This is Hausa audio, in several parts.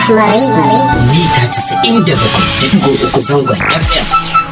Rahmari. mita 97.3 zangon FM.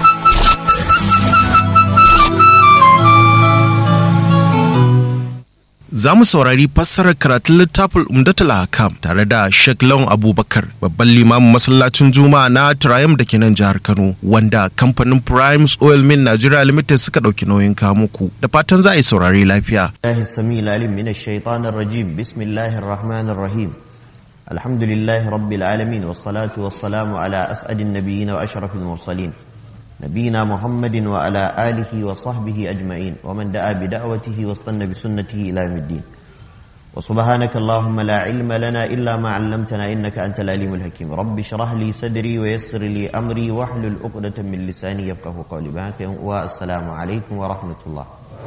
Za mu saurari fassarar karatun littafin Umdatul Hakam tare da Sheikh Lawan Abubakar, babban limamin masallacin Juma'a na Triumph da ke nan jihar Kano, wanda kamfanin Primes Oil Mill Nigeria Limited suka ɗauki nauyin kamuku. Da fatan za a yi saurari lafiya. الله السميع العليم من الشيطان الرجيم بسم الله الرحمن الرحيم الحمد لله رب العالمين والصلاة والسلام على أسعد النبيين وأشرف المرسلين نبينا محمد وعلى آله وصحبه أجمعين ومن دعا بدعوته واستنى بسنته إلى يوم الدين وسبحانك اللهم لا علم لنا إلا ما علمتنا إنك أنت العليم الحكيم رب اشرح لي صدري ويسر لي أمري واحلل عقدة من لساني يفقه قولي بهاك والسلام عليكم ورحمة الله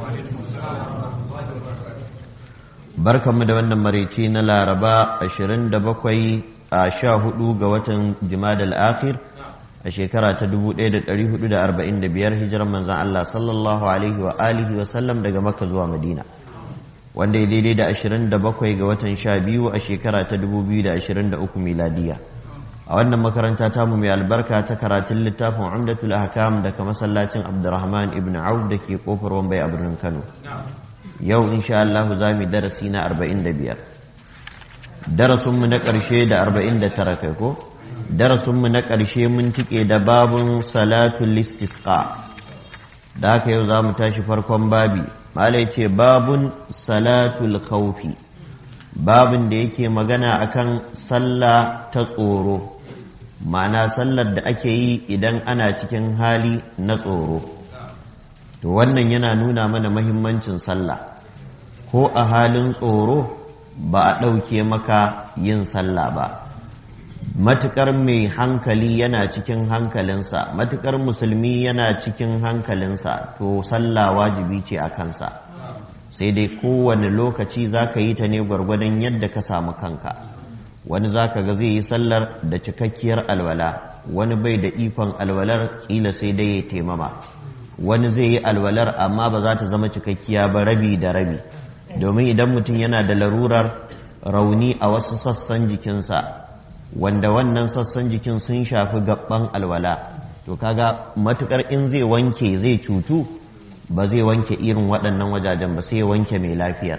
barkanmu da wannan maraice na laraba 27 a 14 ga watan jimadal akhir a shekara ta 1445 hijirar manzan Allah sallallahu alaihi wa alihi wa sallam daga makka zuwa madina wanda ya daidai da 27 ga watan 12 a shekara ta 2023 miladiya a wannan makaranta tamu mai albarka ta karatun littafin umdatul ahkam daga masallacin abdurrahman ibn auf da ke kofar wambai a birnin kano yau insha Allah za mu darasi na 45 darasinmu na ƙarshe da 49 kai ko darasinmu na ƙarshe mun tike da babun salatul istisqa da haka yau za mu tashi farkon babi malai ce babun salatul khawfi babin da yake magana akan sallah ta tsoro ma'ana sallar da ake yi idan ana cikin hali na tsoro to wannan yana nuna mana mahimmancin sallah ko a halin tsoro ba a ɗauke maka yin sallah ba matukar mai hankali yana cikin hankalinsa matukar musulmi yana cikin hankalinsa to sallah wajibi ce a kansa sai dai kowane lokaci za ka yi ta ne gwargwadon yadda ka samu kanka wani za ka ga zai yi sallar da cikakkiyar alwala wani bai da ikon alwalar kila sai dai ya taimama wani zai yi alwalar amma ba za ta zama cikakkiya ba rabi da rabi domin idan mutum yana da larurar rauni a wasu sassan jikinsa wanda wannan sassan jikin sun shafi gaban alwala to kaga matukar in zai wanke zai cutu ba zai wanke irin waɗannan wajajen ba sai ya wanke mai lafiyar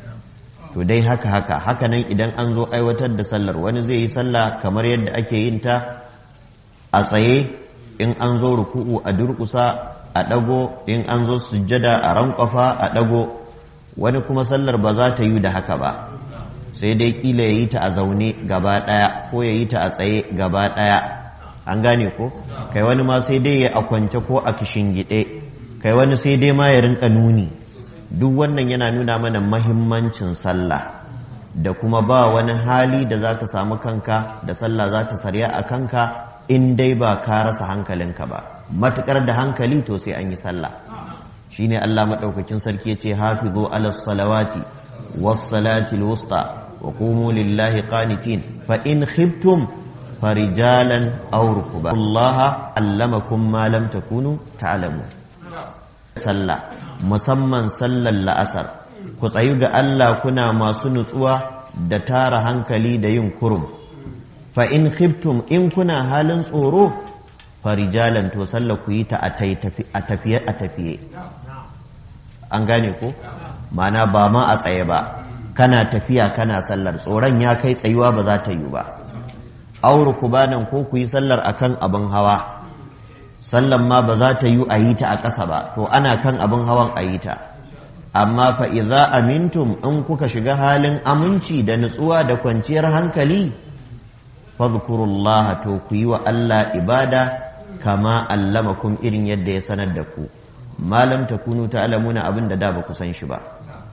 to dai haka haka haka nan idan an zo aiwatar da sallar wani zai yi sallah kamar yadda ake yin ta a tsaye in an zo ruku'u a durƙusa a ɗago in an zo sujjada a rankwafa a ɗago wani kuma sallar ba za ta yi da haka ba sai dai kila ya yi ta a zaune gaba ɗaya ko ya yi ta a tsaye gaba ɗaya an gane ko kai wani ma sai dai ya a kwance ko a kishingiɗe kai wani sai dai ma ya rinka nuni duk wannan yana nuna mana mahimmancin sallah da kuma ba wani hali da za ka samu kanka da sallah za ta sarya a kanka in dai ba ka rasa hankalinka ba matukar da hankali to sai an yi sallah shine Allah madaukakin sarki yace hafizu ala salawati was salati wusta wa qumu lillahi qanitin fa in khiftum farijalan aw rukba Allah allamakum ma lam takunu ta'lamun sallah musamman sallar la'asar ku tsayu ga Allah kuna masu nutsuwa da tara hankali da yin kurum fa in khiftum in kuna halin tsoro farijalan to sallah ku yi ta a tafiye a tafiye an gane ko mana ba ma a tsaye ba kana tafiya kana sallar tsoron ya kai tsayuwa ba za ta yi ba auru ku banan ko ku yi sallar akan abin hawa sallan ma ba za ta yi a yi ta a ƙasa ba to ana kan abin hawan a yi ta amma fa idza amintum in kuka shiga halin aminci da nutsuwa da kwanciyar hankali fadhkurullah to ku yi wa Allah ibada kama allamakum irin yadda ya sanar da ku malam takunu ta'lamuna abin da da ba ku san shi ba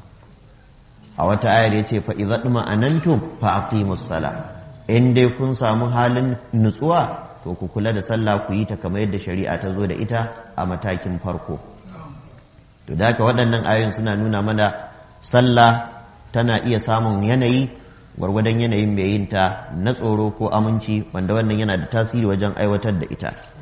a wata ayar yace fa idza anantum fa aqimus sala in dai kun samu halin nutsuwa to ku kula da sallah ku yi ta kamar yadda shari'a ta zo da ita a matakin farko to da haka waɗannan ayoyin suna nuna mana sallah tana iya samun yanayi gwargwadon yanayin mai yin ta na tsoro ko aminci wanda wannan yana da tasiri wajen aiwatar da ita